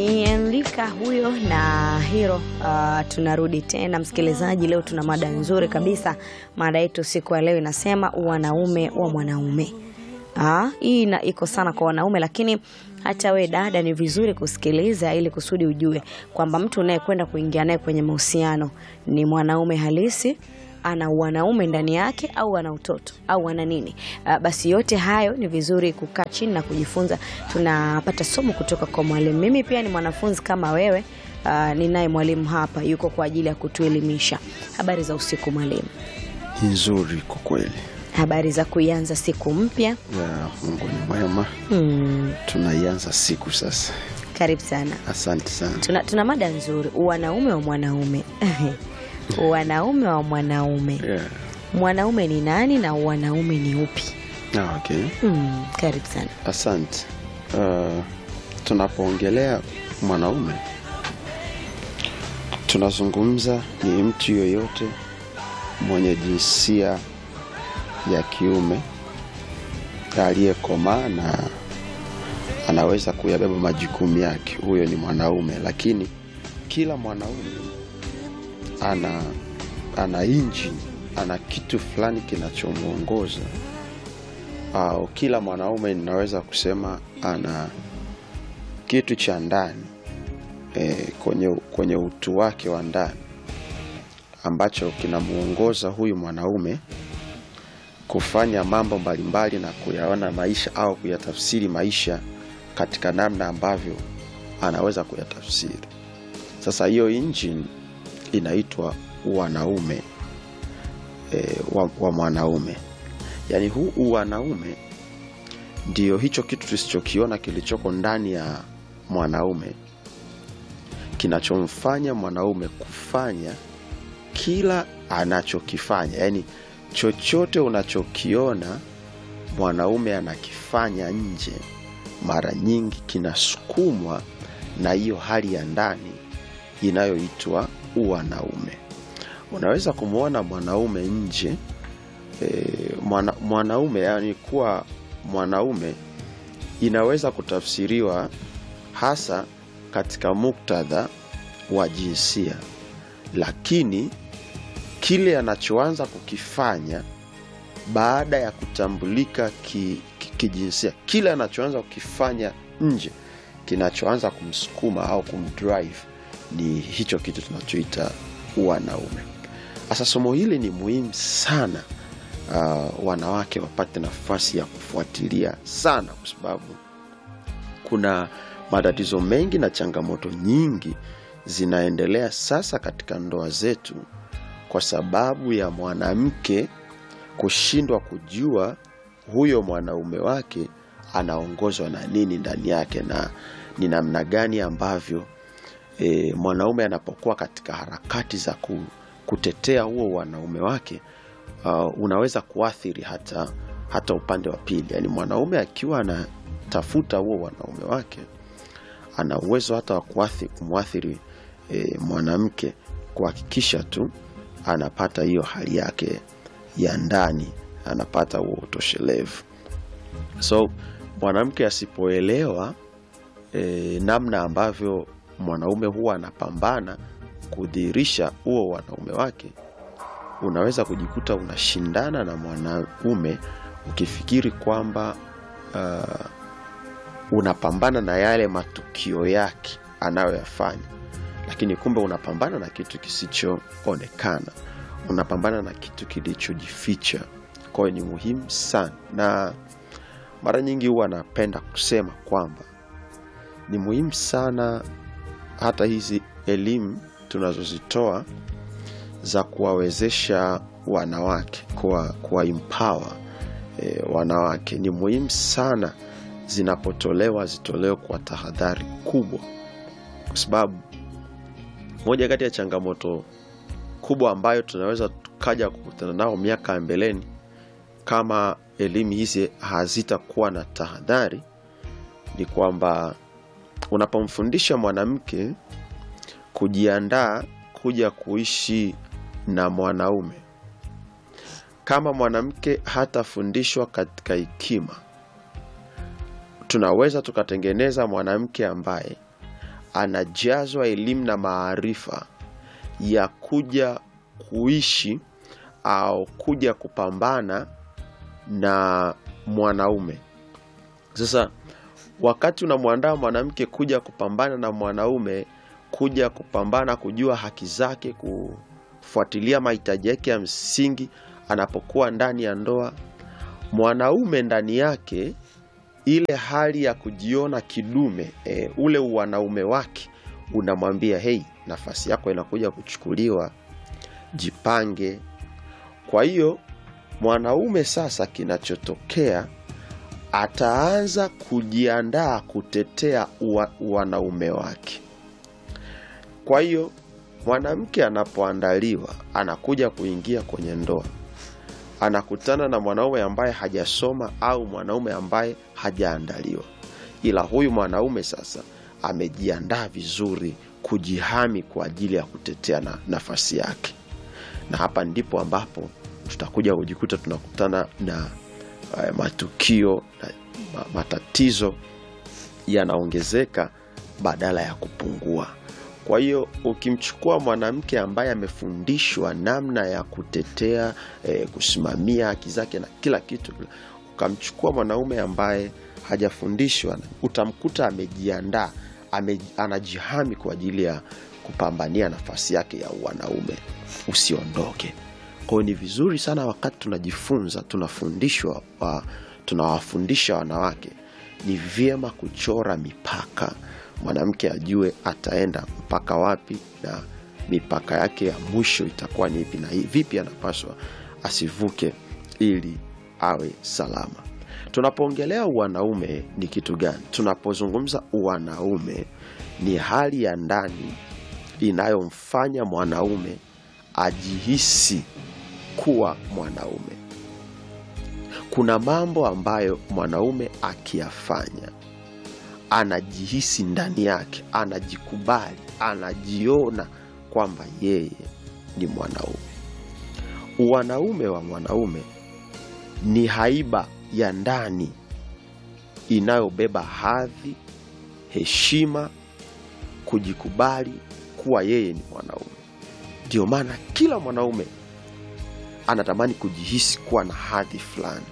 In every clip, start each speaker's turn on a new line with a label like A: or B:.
A: ni Enrika huyo na Hiro. Uh, tunarudi tena msikilizaji, leo tuna mada nzuri kabisa. Mada yetu siku ya leo inasema wanaume wa mwanaume. Ah, hii ina- iko sana kwa wanaume, lakini hata we dada, ni vizuri kusikiliza ili kusudi ujue kwamba mtu unayekwenda kuingia naye kwenye mahusiano ni mwanaume halisi ana wanaume ndani yake au ana utoto au ana nini. Uh, basi yote hayo ni vizuri kukaa chini na kujifunza. Tunapata somo kutoka kwa mwalimu. Mimi pia ni mwanafunzi kama wewe. Uh, ninaye mwalimu hapa yuko kwa ajili ya kutuelimisha. Habari za usiku mwalimu.
B: nzuri kwa kweli
A: Habari za kuianza siku mpya.
B: ya Mungu ni mwema.
A: Hmm,
B: Tunaianza siku sasa.
A: karibu sana.
B: Asante sana.
A: Tuna, tuna mada nzuri, wanaume wa mwanaume. wanaume wa mwanaume.
B: Yeah.
A: Mwanaume ni nani na wanaume ni upi?
B: Ah, okay.
A: Hmm, karibu sana.
B: Asante. Uh, tunapoongelea mwanaume tunazungumza ni mtu yoyote mwenye jinsia ya kiume aliyekomaa na anaweza kuyabeba majukumu yake, huyo ni mwanaume. Lakini kila mwanaume ana ana injini, ana kitu fulani kinachomwongoza au kila mwanaume ninaweza kusema ana kitu cha ndani e, kwenye, kwenye utu wake wa ndani ambacho kinamwongoza huyu mwanaume kufanya mambo mbalimbali na kuyaona maisha au kuyatafsiri maisha katika namna ambavyo anaweza kuyatafsiri. Sasa hiyo engine inaitwa wanaume e, wa, wa mwanaume yaani huu uwanaume ndio hicho kitu tusichokiona kilichoko ndani ya mwanaume kinachomfanya mwanaume kufanya kila anachokifanya yaani chochote unachokiona mwanaume anakifanya nje mara nyingi kinasukumwa na hiyo hali ya ndani inayoitwa uwanaume unaweza kumwona mwanaume nje e, mwana, mwanaume yani kuwa mwanaume inaweza kutafsiriwa hasa katika muktadha wa jinsia lakini kile anachoanza kukifanya baada ya kutambulika kijinsia ki, ki kijinsia, kile anachoanza kukifanya nje kinachoanza kumsukuma au kumdrive ni hicho kitu tunachoita wanaume sasa somo hili ni muhimu sana uh, wanawake wapate nafasi ya kufuatilia sana kwa sababu kuna matatizo mengi na changamoto nyingi zinaendelea sasa katika ndoa zetu kwa sababu ya mwanamke kushindwa kujua huyo mwanaume wake anaongozwa na nini ndani yake na ni namna gani ambavyo e, mwanaume anapokuwa katika harakati za ku, kutetea huo wanaume wake uh, unaweza kuathiri hata hata upande wa pili yaani mwanaume akiwa anatafuta huo wanaume wake ana uwezo hata wa kuathi- kumwathiri e, mwanamke kuhakikisha tu anapata hiyo hali yake ya ndani anapata huo utoshelevu so mwanamke asipoelewa e, namna ambavyo mwanaume huwa anapambana kudhihirisha huo wanaume wake unaweza kujikuta unashindana na mwanaume ukifikiri kwamba uh, unapambana na yale matukio yake anayoyafanya lakini kumbe unapambana na kitu kisichoonekana unapambana na kitu kilichojificha kwa hiyo ni muhimu sana na mara nyingi huwa napenda kusema kwamba ni muhimu sana hata hizi elimu tunazozitoa za kuwawezesha wanawake kuwa, kuwa empower e, wanawake ni muhimu sana zinapotolewa zitolewe kwa tahadhari kubwa kwa sababu moja kati ya changamoto kubwa ambayo tunaweza tukaja kukutana nao miaka ya mbeleni kama elimu hizi hazitakuwa na tahadhari ni kwamba unapomfundisha mwanamke kujiandaa kuja kuishi na mwanaume kama mwanamke hatafundishwa katika hekima tunaweza tukatengeneza mwanamke ambaye anajazwa elimu na maarifa ya kuja kuishi au kuja kupambana na mwanaume. Sasa wakati unamwandaa mwanamke kuja kupambana na mwanaume, kuja kupambana, kujua haki zake, kufuatilia mahitaji yake ya msingi anapokuwa ndani ya ndoa, mwanaume ndani yake ile hali ya kujiona kidume e, ule uwanaume wake unamwambia hei, nafasi yako inakuja kuchukuliwa, jipange. Kwa hiyo mwanaume sasa, kinachotokea ataanza kujiandaa kutetea uwa, uwanaume wake. Kwa hiyo mwanamke anapoandaliwa, anakuja kuingia kwenye ndoa, anakutana na mwanaume ambaye hajasoma au mwanaume ambaye hajaandaliwa, ila huyu mwanaume sasa amejiandaa vizuri kujihami kwa ajili ya kutetea na nafasi yake, na hapa ndipo ambapo tutakuja kujikuta tunakutana na uh, matukio na ma- matatizo yanaongezeka badala ya kupungua. Kwa hiyo ukimchukua mwanamke ambaye amefundishwa namna ya kutetea eh, kusimamia haki zake na kila kitu, ukamchukua mwanaume ambaye hajafundishwa, utamkuta amejiandaa, ame, anajihami kwa ajili ya kupambania nafasi yake ya wanaume. Usiondoke. Kwa hiyo ni vizuri sana wakati tunajifunza, tunafundishwa, wa, tunawafundisha wanawake, ni vyema kuchora mipaka mwanamke ajue ataenda mpaka wapi na mipaka yake ya mwisho itakuwa ni ipi na hii- vipi anapaswa asivuke ili awe salama. Tunapoongelea uwanaume ni kitu gani? Tunapozungumza uwanaume ni hali ya ndani inayomfanya mwanaume ajihisi kuwa mwanaume. Kuna mambo ambayo mwanaume akiyafanya anajihisi ndani yake, anajikubali, anajiona kwamba yeye ni mwanaume. Uwanaume wa mwanaume ni haiba ya ndani inayobeba hadhi, heshima, kujikubali kuwa yeye ni mwanaume. Ndio maana kila mwanaume anatamani kujihisi kuwa na hadhi fulani,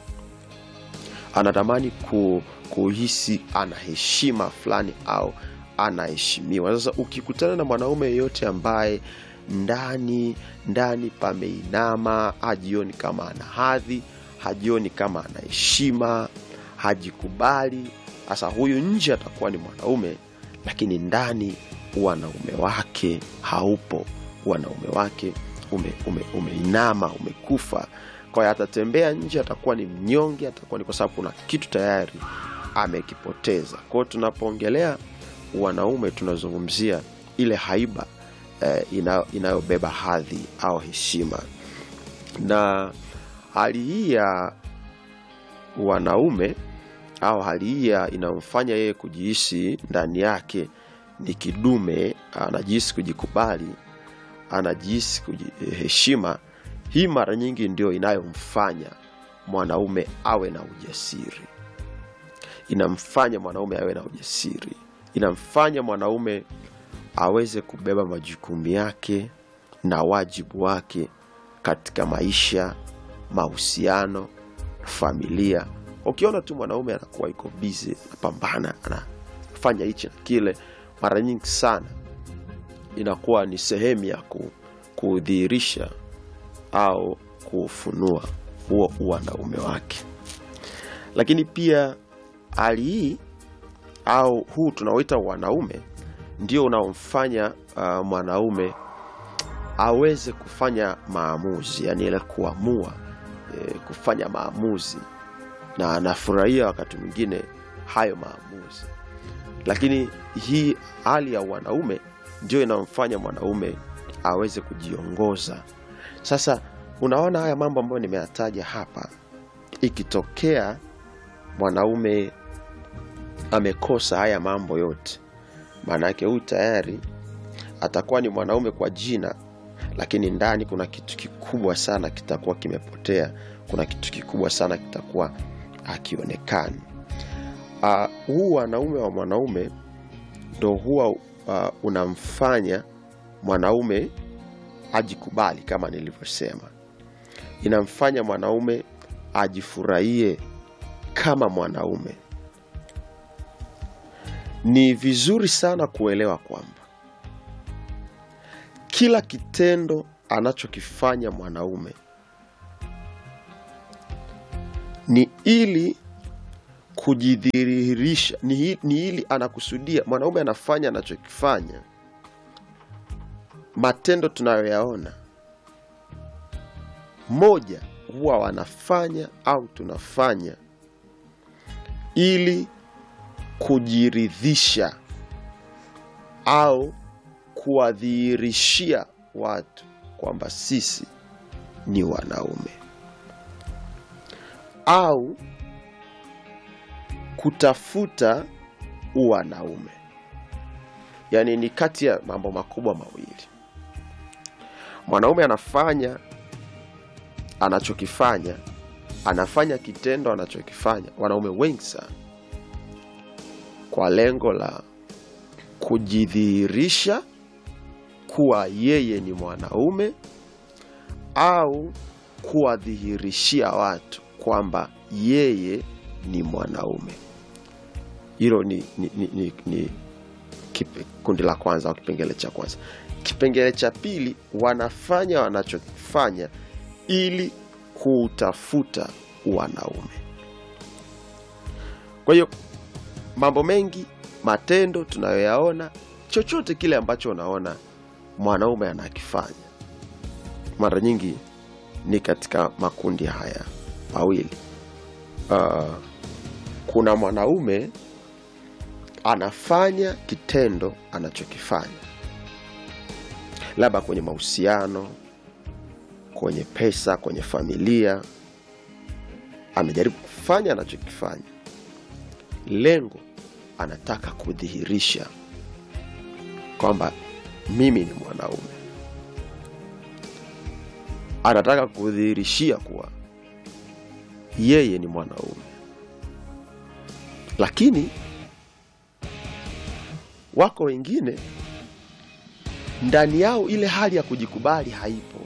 B: anatamani ku, kuhisi ana heshima fulani au anaheshimiwa. Sasa ukikutana na mwanaume yeyote ambaye ndani ndani pameinama, hajioni kama ana hadhi, hajioni kama ana heshima, hajikubali, sasa huyu nje atakuwa ni mwanaume, lakini ndani wanaume wake haupo, wanaume wake ume, ume, umeinama, umekufa. Kwa hiyo atatembea nje, atakuwa ni mnyonge, atakuwa ni kwa sababu kuna kitu tayari amekipoteza. Kwa hiyo tunapoongelea wanaume tunazungumzia ile haiba eh, ina- inayobeba hadhi au heshima, na hali hii ya wanaume au hali hii ya inayomfanya yeye kujihisi ndani yake ni kidume, anajihisi kujikubali, anajihisi kujiheshima. Hii mara nyingi ndio inayomfanya mwanaume awe na ujasiri, inamfanya mwanaume awe na ujasiri, inamfanya mwanaume aweze kubeba majukumu yake na wajibu wake katika maisha, mahusiano, familia. Ukiona tu mwanaume anakuwa iko bizi, anapambana, anafanya hichi na kile, mara nyingi sana inakuwa ni sehemu ya ku, kudhihirisha au kufunua huo uwanaume wake. Lakini pia hali hii au huu tunaoita wanaume ndio unaomfanya uh, mwanaume aweze kufanya maamuzi, yani ile kuamua e, kufanya maamuzi, na anafurahia wakati mwingine hayo maamuzi. Lakini hii hali ya wanaume ndio inamfanya mwanaume aweze kujiongoza. Sasa unaona haya mambo ambayo nimeyataja hapa, ikitokea mwanaume amekosa haya mambo yote, maana yake huyu tayari atakuwa ni mwanaume kwa jina, lakini ndani kuna kitu kikubwa sana kitakuwa kimepotea. Kuna kitu kikubwa sana kitakuwa hakionekani. Uh, huu wanaume wa mwanaume ndo huwa uh, unamfanya mwanaume ajikubali kama nilivyosema inamfanya mwanaume ajifurahie kama mwanaume ni vizuri sana kuelewa kwamba kila kitendo anachokifanya mwanaume ni ili kujidhihirisha ni, hi- ni ili anakusudia mwanaume anafanya anachokifanya matendo tunayoyaona moja huwa wanafanya au tunafanya ili kujiridhisha au kuwadhihirishia watu kwamba sisi ni wanaume au kutafuta uwanaume yaani ni kati ya mambo makubwa mawili mwanaume anafanya anachokifanya anafanya kitendo anachokifanya wanaume wengi sana kwa lengo la kujidhihirisha kuwa yeye ni mwanaume au kuwadhihirishia watu kwamba yeye ni mwanaume hilo ni, ni, ni, ni, ni kipe, kundi la kwanza au kipengele cha kwanza kipengele cha pili wanafanya wanachokifanya ili kuutafuta wanaume kwa hiyo mambo mengi matendo tunayoyaona chochote kile ambacho unaona mwanaume anakifanya mara nyingi ni katika makundi haya mawili uh, kuna mwanaume anafanya kitendo anachokifanya labda kwenye mahusiano kwenye pesa kwenye familia amejaribu kufanya anachokifanya lengo anataka kudhihirisha kwamba mimi ni mwanaume anataka kudhihirishia kuwa yeye ni mwanaume lakini wako wengine ndani yao ile hali ya kujikubali haipo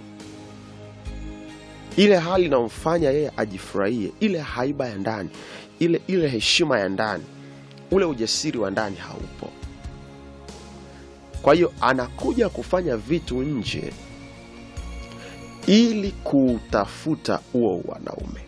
B: ile hali inamfanya yeye ajifurahie ile haiba ya ndani ile ile heshima ya ndani ule ujasiri wa ndani haupo kwa hiyo anakuja kufanya vitu nje ili kuutafuta huo wanaume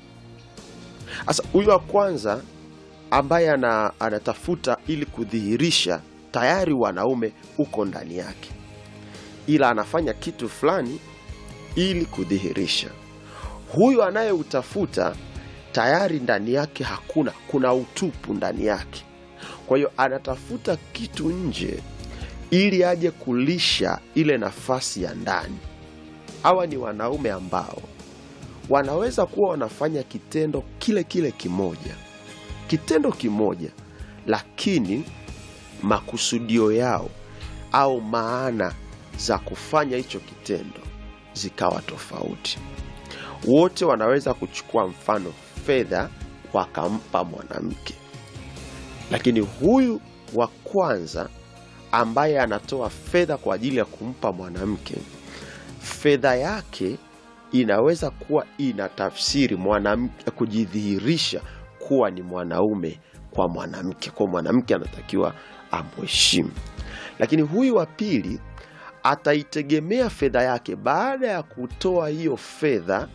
B: sasa huyu wa kwanza ambaye ana, anatafuta ili kudhihirisha tayari wanaume uko ndani yake ila anafanya kitu fulani ili kudhihirisha huyu anayeutafuta tayari ndani yake hakuna kuna utupu ndani yake kwa hiyo anatafuta kitu nje ili aje kulisha ile nafasi ya ndani hawa ni wanaume ambao wanaweza kuwa wanafanya kitendo kile kile kimoja kitendo kimoja lakini makusudio yao au maana za kufanya hicho kitendo zikawa tofauti wote wanaweza kuchukua mfano fedha wakampa mwanamke lakini huyu wa kwanza ambaye anatoa fedha kwa ajili ya kumpa mwanamke fedha yake inaweza kuwa ina tafsiri mwanamke kujidhihirisha kuwa ni mwanaume kwa mwanamke kwa mwanamke anatakiwa amheshimu lakini huyu wa pili ataitegemea fedha yake baada ya kutoa hiyo fedha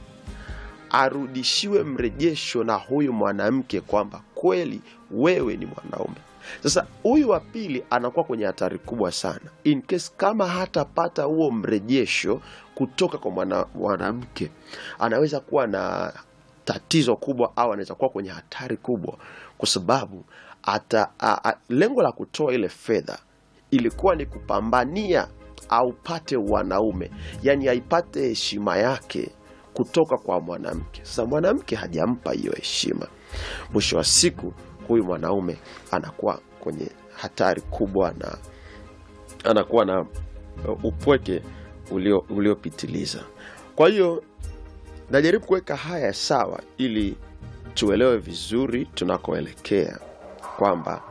B: arudishiwe mrejesho na huyu mwanamke kwamba kweli wewe ni mwanaume sasa huyu wa pili anakuwa kwenye hatari kubwa sana in case kama hatapata huo mrejesho kutoka kwa mwana- mwanamke anaweza kuwa na tatizo kubwa au anaweza kuwa kwenye hatari kubwa kwa sababu ata, a, a, lengo la kutoa ile fedha ilikuwa ni kupambania aupate wanaume yani aipate heshima yake kutoka kwa mwanamke sasa mwanamke hajampa hiyo heshima mwisho wa siku huyu mwanaume anakuwa kwenye hatari kubwa na anakuwa na uh, upweke ulio- uliopitiliza kwa hiyo najaribu kuweka haya sawa ili tuelewe vizuri tunakoelekea kwamba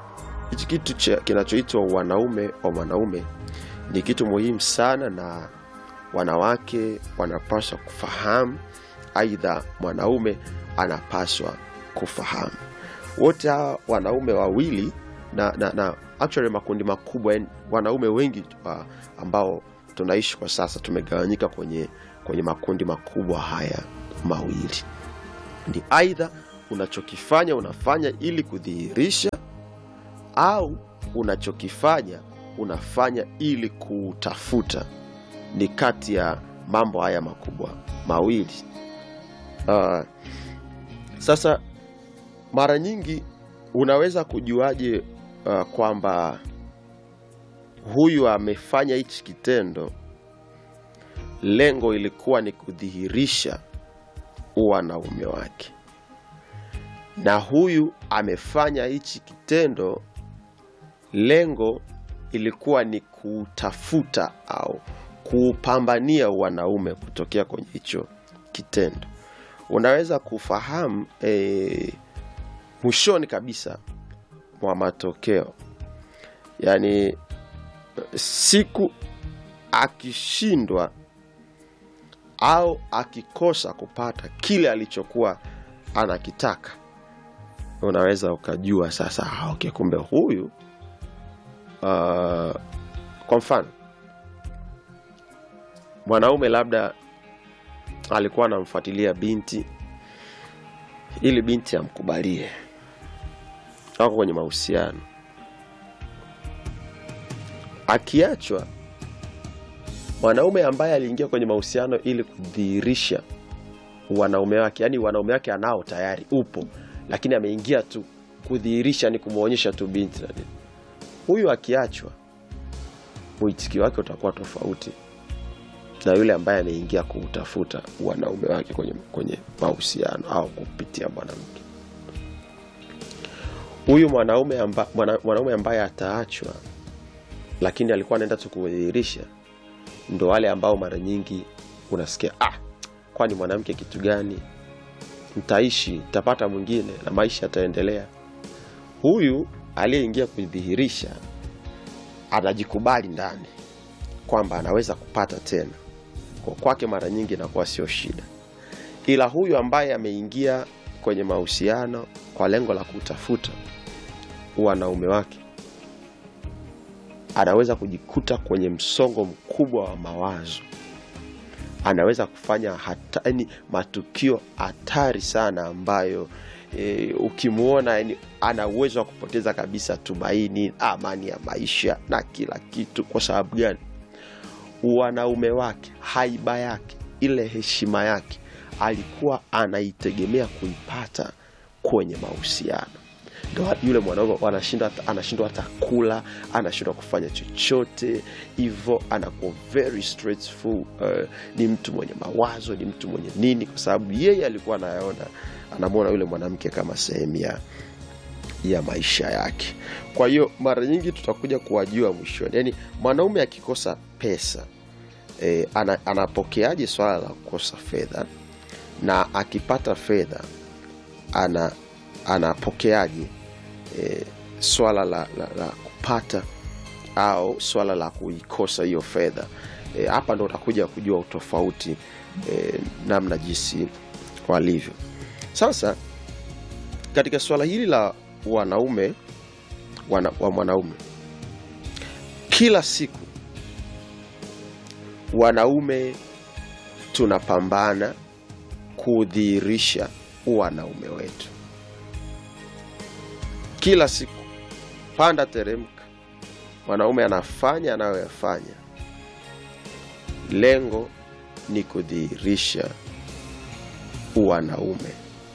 B: hichi kitu cha- kinachoitwa wanaume wa mwanaume ni kitu muhimu sana na wanawake wanapaswa kufahamu aidha mwanaume anapaswa kufahamu wote hawa wanaume wawili na, na, na actually makundi makubwa yani wanaume wengi uh, ambao tunaishi kwa sasa tumegawanyika kwenye, kwenye makundi makubwa haya mawili ni aidha unachokifanya unafanya ili kudhihirisha au unachokifanya unafanya ili kutafuta ni kati ya mambo haya makubwa mawili uh, sasa mara nyingi unaweza kujuaje uh, kwamba huyu amefanya hichi kitendo lengo ilikuwa ni kudhihirisha wanaume wake na huyu amefanya hichi kitendo lengo ilikuwa ni kutafuta au kuupambania wanaume kutokea kwenye hicho kitendo unaweza kufahamu e, mwishoni kabisa mwa matokeo yaani siku akishindwa au akikosa kupata kile alichokuwa anakitaka unaweza ukajua sasa ah, okay, kumbe huyu uh, kwa mfano mwanaume labda alikuwa anamfuatilia binti ili binti amkubalie wako kwenye mahusiano akiachwa mwanaume ambaye aliingia kwenye mahusiano ili kudhihirisha wanaume wake yaani wanaume wake anao tayari upo lakini ameingia tu kudhihirisha ni kumwonyesha tu binti na nini huyu akiachwa mwitikio wake utakuwa tofauti na yule ambaye ameingia kuutafuta wanaume wake kwenye, kwenye mahusiano au kupitia mwanamke huyu mwanaume amba, mwana, mwanaume ambaye ataachwa lakini alikuwa anaenda tu kudhihirisha ndo wale ambao mara nyingi unasikia ah, kwani mwanamke kitu gani ntaishi ntapata mwingine na maisha yataendelea huyu aliyeingia kudhihirisha anajikubali ndani kwamba anaweza kupata tena kwa kwake mara nyingi inakuwa sio shida ila huyu ambaye ameingia kwenye mahusiano kwa lengo la kutafuta wanaume wake anaweza kujikuta kwenye msongo mkubwa wa mawazo anaweza kufanya hata, yani matukio hatari sana ambayo e, ukimwona yani, ana uwezo wa kupoteza kabisa tumaini amani ya maisha na kila kitu kwa sababu gani wanaume wake haiba yake ile heshima yake alikuwa anaitegemea kuipata kwenye mahusiano ndo yule mwanaume anashindwa anashindwa hata kula anashindwa kufanya chochote hivyo anakuwa very stressful uh, ni mtu mwenye mawazo ni mtu mwenye nini kwa sababu yeye alikuwa anayaona anamwona yule mwanamke kama sehemu ya ya maisha yake kwa hiyo mara nyingi tutakuja kuwajua mwishoni yaani mwanaume akikosa pesa e, ana, anapokeaje swala la kukosa fedha na akipata fedha ana anapokeaje e, swala la, la, la kupata au swala la kuikosa hiyo fedha hapa e, ndo utakuja kujua utofauti e, namna jinsi walivyo sasa katika swala hili la wanaume wana, wa mwanaume kila siku wanaume tunapambana kudhihirisha wanaume wetu kila siku panda teremka mwanaume anafanya anayoyafanya lengo ni kudhihirisha wanaume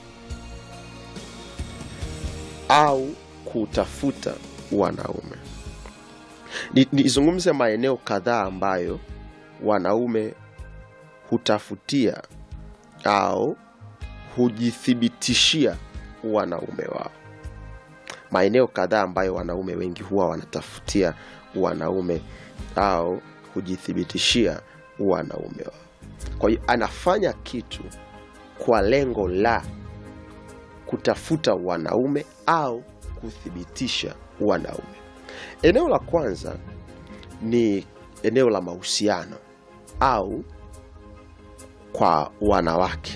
B: au kutafuta wanaume nizungumze maeneo kadhaa ambayo wanaume hutafutia au hujithibitishia wanaume wao maeneo kadhaa ambayo wanaume wengi huwa wanatafutia wanaume au hujithibitishia wanaume wao kwa hiyo anafanya kitu kwa lengo la kutafuta wanaume au kuthibitisha wanaume. Eneo la kwanza ni eneo la mahusiano au kwa wanawake.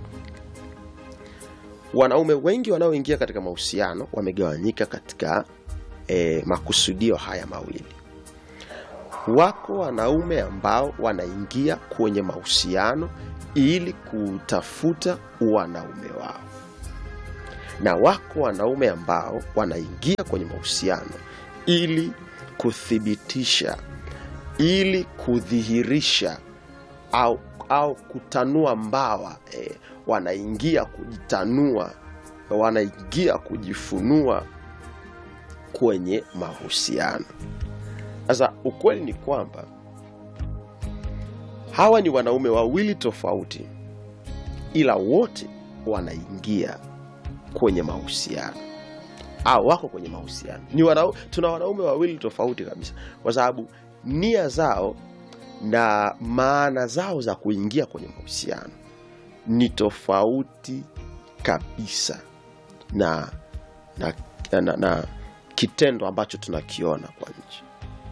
B: Wanaume wengi wanaoingia katika mahusiano wamegawanyika katika eh, makusudio haya mawili. Wako wanaume ambao wanaingia kwenye mahusiano ili kutafuta wanaume wao, na wako wanaume ambao wanaingia kwenye mahusiano ili kuthibitisha, ili kudhihirisha au, au kutanua mbawa eh, wanaingia kujitanua, wanaingia kujifunua kwenye mahusiano. Sasa ukweli ni kwamba hawa ni wanaume wawili tofauti, ila wote wanaingia kwenye mahusiano au wako kwenye mahusiano. Ni wanau, tuna wanaume wawili tofauti kabisa, kwa sababu nia zao na maana zao za kuingia kwenye mahusiano ni tofauti kabisa na, na, na, na, na kitendo ambacho tunakiona kwa nje.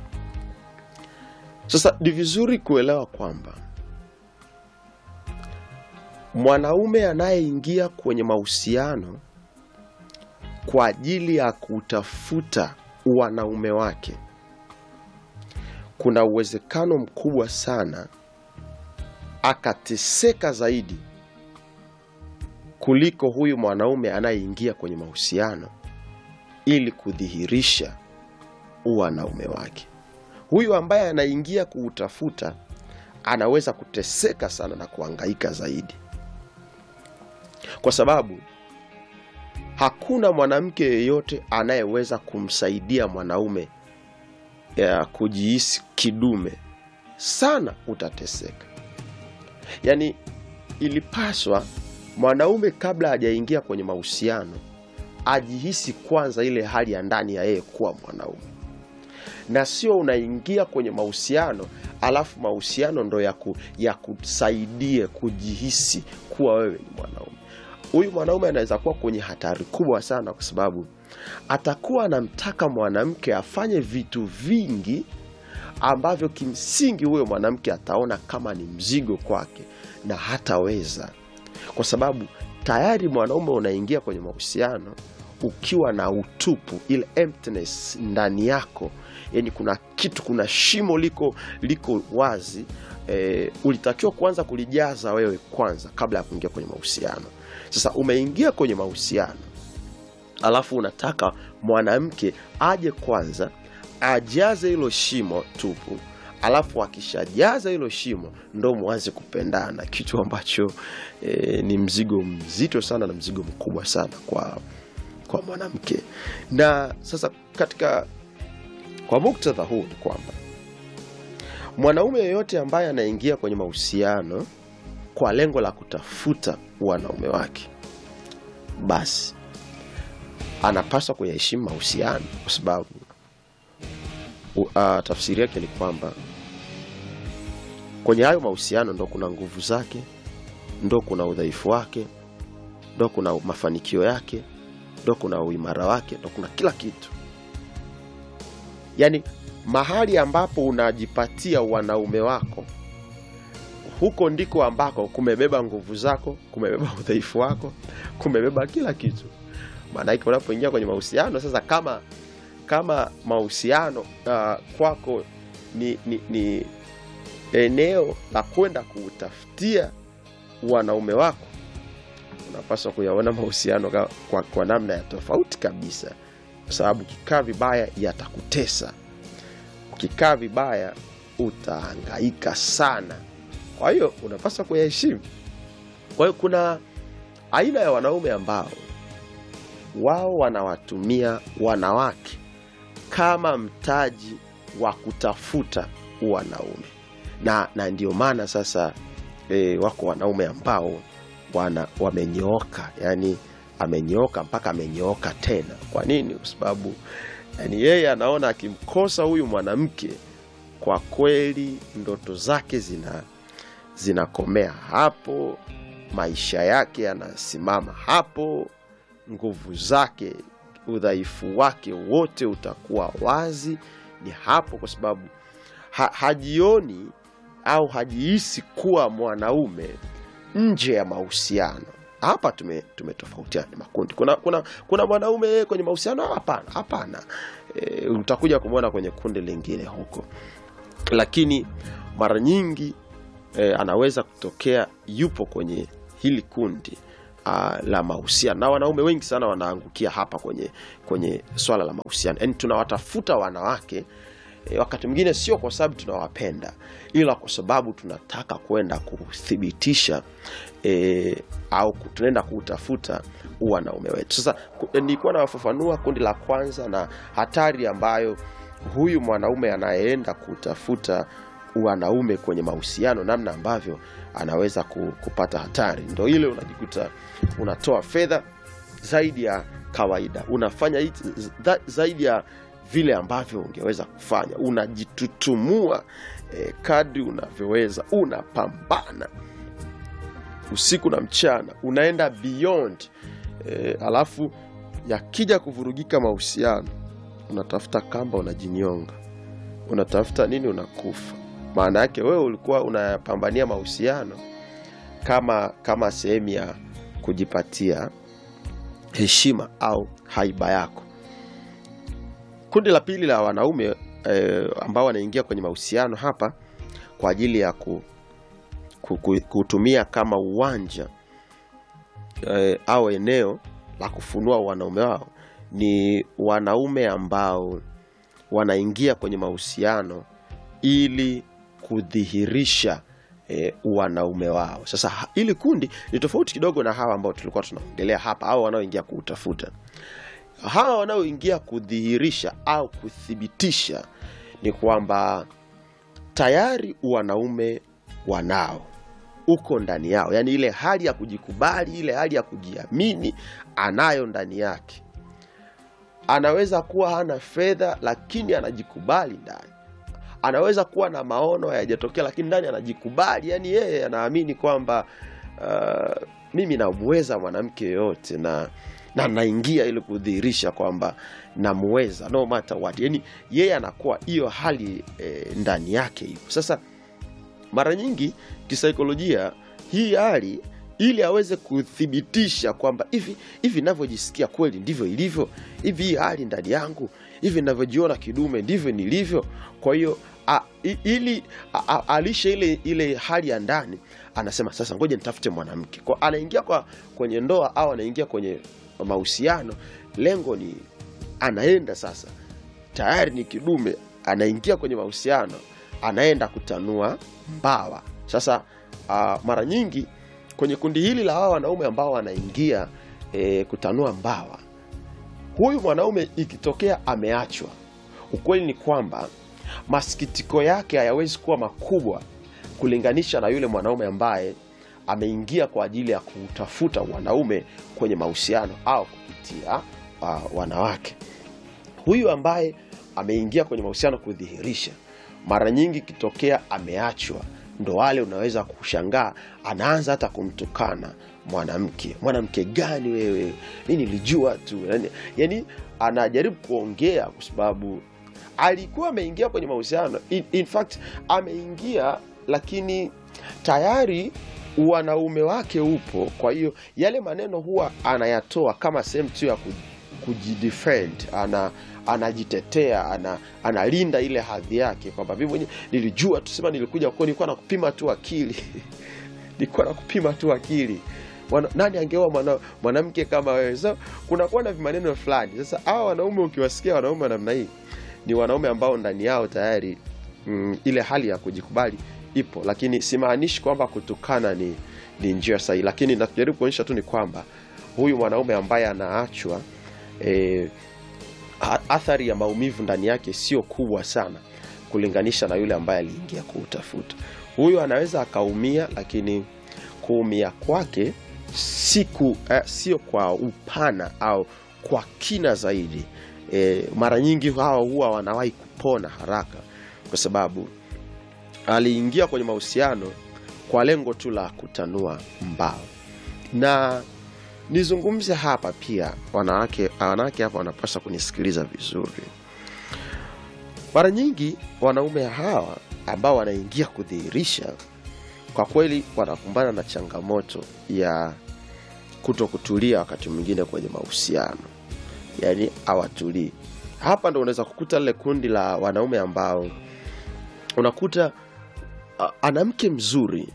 B: Sasa ni vizuri kuelewa kwamba mwanaume anayeingia kwenye mahusiano kwa ajili ya kutafuta wanaume wake, kuna uwezekano mkubwa sana akateseka zaidi kuliko huyu mwanaume anayeingia kwenye mahusiano ili kudhihirisha wanaume wake. Huyu ambaye anaingia kuutafuta anaweza kuteseka sana na kuhangaika zaidi, kwa sababu hakuna mwanamke yeyote anayeweza kumsaidia mwanaume ya kujihisi kidume sana. Utateseka. Yaani, ilipaswa mwanaume kabla hajaingia kwenye mahusiano ajihisi kwanza ile hali ya ndani ya yeye kuwa mwanaume, na sio unaingia kwenye mahusiano alafu mahusiano ndo ya kusaidie kujihisi kuwa wewe ni mwanaume. Huyu mwanaume anaweza kuwa kwenye hatari kubwa sana, kwa sababu atakuwa anamtaka mwanamke afanye vitu vingi ambavyo kimsingi huyo mwanamke ataona kama ni mzigo kwake na hataweza, kwa sababu tayari mwanaume unaingia kwenye mahusiano ukiwa na utupu, ile emptiness ndani yako, yani kuna kitu, kuna shimo liko liko wazi e, ulitakiwa kwanza kulijaza wewe kwanza kabla ya kuingia kwenye mahusiano. Sasa umeingia kwenye mahusiano, alafu unataka mwanamke aje kwanza ajaze hilo shimo tupu, alafu akishajaza hilo shimo ndo mwanze kupendana, kitu ambacho e, ni mzigo mzito sana na mzigo mkubwa sana kwa kwa mwanamke. Na sasa katika kwa muktadha huu ni kwamba mwanaume yeyote ambaye anaingia kwenye mahusiano kwa lengo la kutafuta wanaume wake, basi anapaswa kuyaheshimu mahusiano, kwa sababu uh, tafsiri yake ni kwamba kwenye hayo mahusiano ndo kuna nguvu zake, ndo kuna udhaifu wake, ndo kuna mafanikio yake, ndo kuna uimara wake, ndo kuna kila kitu. Yaani mahali ambapo unajipatia wanaume wako, huko ndiko ambako kumebeba nguvu zako, kumebeba udhaifu wako, kumebeba kila kitu. Maanake unapoingia kwenye mahusiano sasa, kama kama mahusiano uh, kwako ni, ni, ni eneo la kwenda kuutafutia wanaume wako, unapaswa kuyaona mahusiano kwa, kwa, kwa namna ya tofauti kabisa, kwa sababu ukikaa vibaya yatakutesa. Ukikaa vibaya utahangaika sana. Kwa hiyo unapaswa kuyaheshimu. Kwa hiyo kuna aina ya wanaume ambao wao wanawatumia wanawake kama mtaji wa kutafuta wanaume na, na ndio maana sasa e, wako wanaume ambao wana wamenyooka, yani amenyooka mpaka amenyooka tena. Kwa nini? Kwa sababu yani yeye anaona akimkosa huyu mwanamke, kwa kweli ndoto zake zina zinakomea hapo, maisha yake yanasimama hapo, nguvu zake udhaifu wake wote utakuwa wazi. Ni hapo kwa sababu ha, hajioni au hajihisi kuwa mwanaume nje ya mahusiano. Hapa tume tumetofautiana ni makundi. Kuna kuna kuna mwanaume yeye kwenye mahusiano? Hapana, hapana. E, utakuja kumwona kwenye kundi lingine huko, lakini mara nyingi e, anaweza kutokea yupo kwenye hili kundi uh, la mahusiano, na wanaume wengi sana wanaangukia hapa kwenye kwenye swala la mahusiano. Yani tunawatafuta wanawake e, wakati mwingine sio kwa sababu tunawapenda, ila kwa sababu tunataka kwenda kuthibitisha e, au ku- tunaenda kuutafuta wanaume wetu. Sasa ku- nilikuwa nawafafanua kundi la kwanza na hatari ambayo huyu mwanaume anayeenda kutafuta wanaume kwenye mahusiano, namna ambavyo anaweza ku- kupata hatari. Ndo ile unajikuta unatoa fedha zaidi ya kawaida, unafanya hizi za- zaidi ya vile ambavyo ungeweza kufanya, unajitutumua eh, kadri unavyoweza, unapambana usiku na mchana, unaenda beyond eh, alafu yakija kuvurugika mahusiano, unatafuta kamba, unajinyonga, unatafuta nini, unakufa. Maana yake wewe ulikuwa unayapambania mahusiano kama kama sehemu ya kujipatia heshima au haiba yako. Kundi la pili la wanaume eh, ambao wanaingia kwenye mahusiano hapa kwa ajili ya ku, ku, ku, kutumia kama uwanja eh, au eneo la kufunua wanaume wao ni wanaume ambao wanaingia kwenye mahusiano ili kudhihirisha e, wanaume wao. Sasa ha- hili kundi ni tofauti kidogo na hawa ambao tulikuwa tunaongelea hapa, au wanaoingia kuutafuta. Hawa wanaoingia kudhihirisha au kuthibitisha ni kwamba tayari wanaume wanao uko ndani yao, yaani ile hali ya kujikubali, ile hali ya kujiamini anayo ndani yake. Anaweza kuwa hana fedha, lakini anajikubali ndani anaweza kuwa na maono hayajatokea lakini ndani anajikubali yani yeye anaamini kwamba uh, mimi namweza mwanamke yoyote na na naingia ili kudhihirisha kwamba namweza no matter what yani yeye anakuwa hiyo hali eh, ndani yake ipo sasa mara nyingi kisaikolojia hii hali ili aweze kuthibitisha kwamba hivi hivi navyojisikia kweli ndivyo ilivyo hivi hii hali ndani yangu hivi navyojiona kidume ndivyo nilivyo kwa hiyo a- i- ili a- a- alishe ile ile hali ya ndani anasema sasa ngoja nitafute mwanamke kwa anaingia kwa kwenye ndoa au anaingia kwenye mahusiano lengo ni anaenda sasa tayari ni kidume anaingia kwenye mahusiano anaenda kutanua mbawa sasa uh, mara nyingi kwenye kundi hili la hawa wanaume ambao wanaingia e, kutanua mbawa huyu mwanaume ikitokea ameachwa ukweli ni kwamba masikitiko yake hayawezi kuwa makubwa kulinganisha na yule mwanaume ambaye ameingia kwa ajili ya kutafuta wanaume kwenye mahusiano au kupitia uh, wanawake huyu ambaye ameingia kwenye mahusiano kudhihirisha mara nyingi ikitokea ameachwa ndo wale unaweza kushangaa anaanza hata kumtukana mwanamke mwanamke gani wewe mi nilijua tu yani, yani anajaribu kuongea kwa sababu alikuwa ameingia kwenye mahusiano in, in fact ameingia lakini tayari wanaume wake upo kwa hiyo yale maneno huwa anayatoa kama sehemu tu ya ku- kujidefend ana anajitetea ana, analinda ile hadhi yake kwamba mimi mwenyewe nilijua tusema nilikuja kwa nilikuwa nakupima tu akili nilikuwa nakupima tu akili Mwana, nani angeoa mwana- mwanamke kama wewe so kunakuwa na vimaneno fulani sasa hawa wanaume ukiwasikia wanaume wa namna hii ni wanaume ambao ndani yao tayari mm, ile hali ya kujikubali ipo lakini simaanishi kwamba kutukana ni, ni njia sahihi lakini najaribu kuonyesha tu ni kwamba huyu mwanaume ambaye anaachwa eh, a- athari ya maumivu ndani yake sio kubwa sana kulinganisha na yule ambaye aliingia kuutafuta huyu anaweza akaumia lakini kuumia kwake siku eh, sio kwa upana au kwa kina zaidi eh, mara nyingi hawa huwa wanawahi kupona haraka kwa sababu aliingia kwenye mahusiano kwa lengo tu la kutanua mbao na nizungumze hapa pia, wanawake wanawake hapa wanapaswa kunisikiliza vizuri. Mara nyingi wanaume hawa ambao wanaingia kudhihirisha, kwa kweli wanakumbana na changamoto ya kuto kutulia wakati mwingine kwenye mahusiano, yaani hawatulii. Hapa ndo unaweza kukuta lile kundi la wanaume ambao unakuta a- ana mke mzuri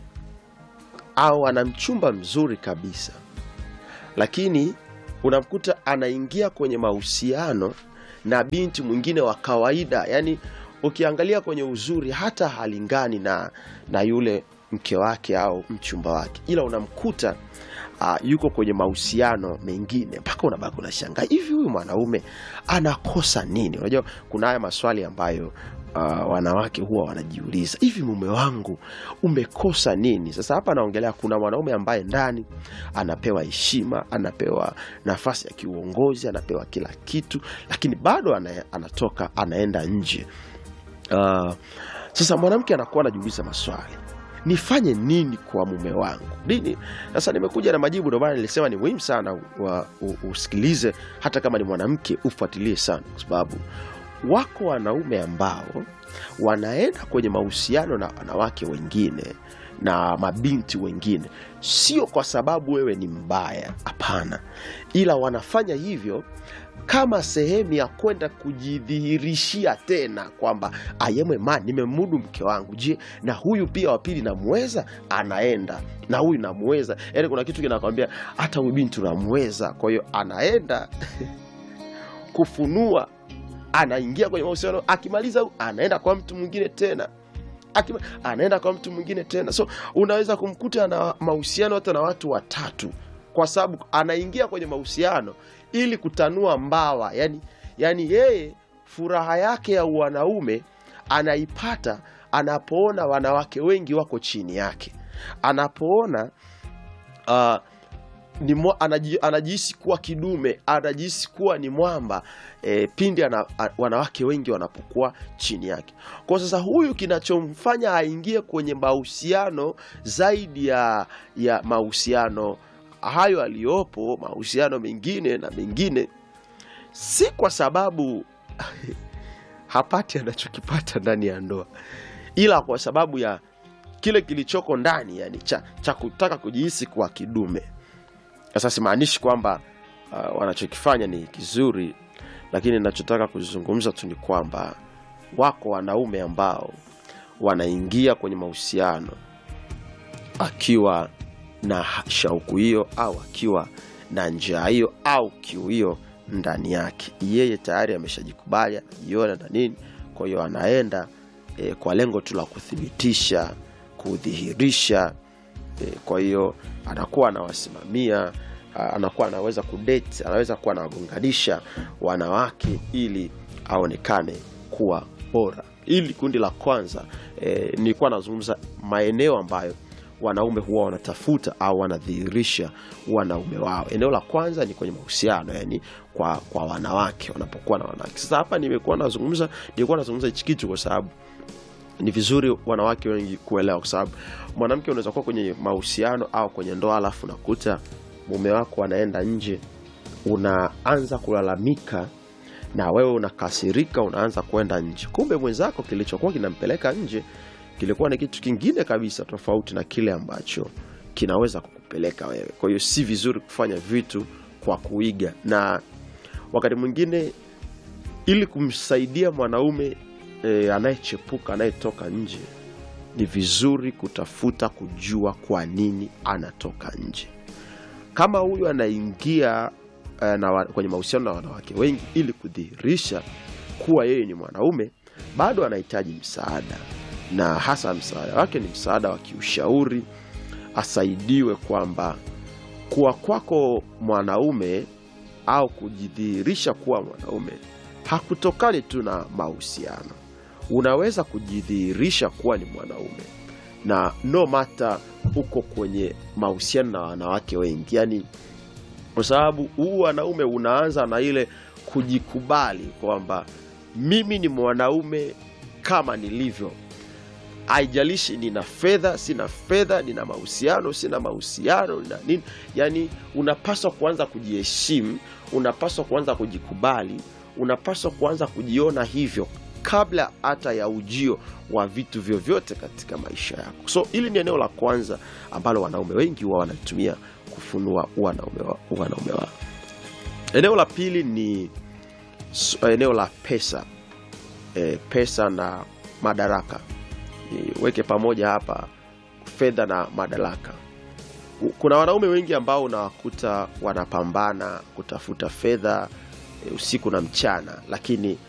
B: au ana mchumba mzuri kabisa, lakini unamkuta anaingia kwenye mahusiano na binti mwingine wa kawaida, yani ukiangalia kwenye uzuri hata halingani na, na yule mke wake au mchumba wake, ila unamkuta uh, yuko kwenye mahusiano mengine, mpaka unabaki unashangaa, hivi huyu mwanaume anakosa nini? Unajua kuna haya maswali ambayo uh, wanawake huwa wanajiuliza, hivi mume wangu umekosa nini? Sasa hapa naongelea, kuna mwanaume ambaye ndani anapewa heshima, anapewa nafasi ya kiuongozi, anapewa kila kitu, lakini bado ana, anatoka anaenda nje. Uh, sasa mwanamke anakuwa anajiuliza maswali nifanye nini kwa mume wangu nini sasa nimekuja na majibu ndio maana nilisema ni muhimu sana wa, u, usikilize hata kama ni mwanamke ufuatilie sana kwa sababu wako wanaume ambao wanaenda kwenye mahusiano na wanawake wengine na mabinti wengine sio kwa sababu wewe ni mbaya hapana ila wanafanya hivyo kama sehemu ya kwenda kujidhihirishia tena kwamba ayemwe ma nimemudu mke wangu je na huyu pia wa pili namweza anaenda na huyu namweza yaani kuna kitu kinakwambia hata huyu binti unamweza kwa hiyo anaenda kufunua anaingia kwenye mahusiano akimaliza huyu, anaenda kwa mtu mwingine tena Akima, anaenda kwa mtu mwingine tena so unaweza kumkuta na mahusiano hata na watu watatu kwa sababu anaingia kwenye mahusiano ili kutanua mbawa yani, yani yeye furaha yake ya wanaume anaipata anapoona wanawake wengi wako chini yake anapoona uh, ni mwa, anaji, anajihisi kuwa kidume anajihisi kuwa ni mwamba e, pindi ana, a, wanawake wengi wanapokuwa chini yake kwa sasa huyu kinachomfanya aingie kwenye mahusiano zaidi ya ya mahusiano hayo aliyopo mahusiano mengine na mengine si kwa sababu hapati anachokipata ndani ya ndoa ila kwa sababu ya kile kilichoko ndani yani cha, cha kutaka kujihisi kuwa kidume sasa simaanishi kwamba uh, wanachokifanya ni kizuri lakini nachotaka kuzungumza tu ni kwamba wako wanaume ambao wanaingia kwenye mahusiano akiwa na shauku hiyo au akiwa na njaa hiyo au kiu hiyo ndani yake yeye tayari ameshajikubali anajiona na nini kwa hiyo anaenda e, kwa lengo tu la kuthibitisha kudhihirisha e, kwa hiyo anakuwa anawasimamia a- anakuwa anaweza kudate anaweza kuwa anawagonganisha wanawake ili aonekane kuwa bora ili kundi la kwanza e, nilikuwa nazungumza maeneo ambayo wanaume huwa wanatafuta au wanadhihirisha wanaume wao eneo la kwanza ni kwenye mahusiano yani kwa kwa wanawake wanapokuwa na wanawake sasa hapa nimekuwa nazungumza nilikuwa nazungumza hichi kitu kwa sababu ni vizuri wanawake wengi kuelewa kwa sababu mwanamke unaweza kuwa kwenye mahusiano au kwenye ndoa alafu unakuta mume wako anaenda nje unaanza kulalamika na wewe unakasirika unaanza kwenda nje kumbe mwenzako kilichokuwa kinampeleka nje kilikuwa ni kitu kingine kabisa tofauti na kile ambacho kinaweza kukupeleka wewe kwa hiyo si vizuri kufanya vitu kwa kuiga na wakati mwingine ili kumsaidia mwanaume e, anayechepuka anayetoka nje ni vizuri kutafuta kujua kwa nini anatoka nje kama huyu anaingia eh, na wa- kwenye mahusiano na wanawake wengi ili kudhihirisha kuwa yeye ni mwanaume bado anahitaji msaada na hasa msaada wake ni msaada wa kiushauri asaidiwe kwamba kuwa kwako mwanaume au kujidhihirisha kuwa mwanaume hakutokani tu na mahusiano unaweza kujidhihirisha kuwa ni mwanaume na no mata uko kwenye mahusiano na wanawake wengi yani kwa sababu huu wanaume unaanza na ile kujikubali kwamba mimi ni mwanaume kama nilivyo haijalishi nina fedha sina fedha nina mahusiano sina mahusiano nina nini yani unapaswa kuanza kujiheshimu unapaswa kuanza kujikubali unapaswa kuanza kujiona hivyo kabla hata ya ujio wa vitu vyovyote katika maisha yako so hili ni eneo la kwanza ambalo wanaume wengi huwa wanalitumia kufunua wanaume wa- wanaume wao eneo la pili ni s- eneo la pesa e, pesa na madaraka niweke pamoja hapa fedha na madaraka U- kuna wanaume wengi ambao unawakuta wanapambana kutafuta fedha e, usiku na mchana lakini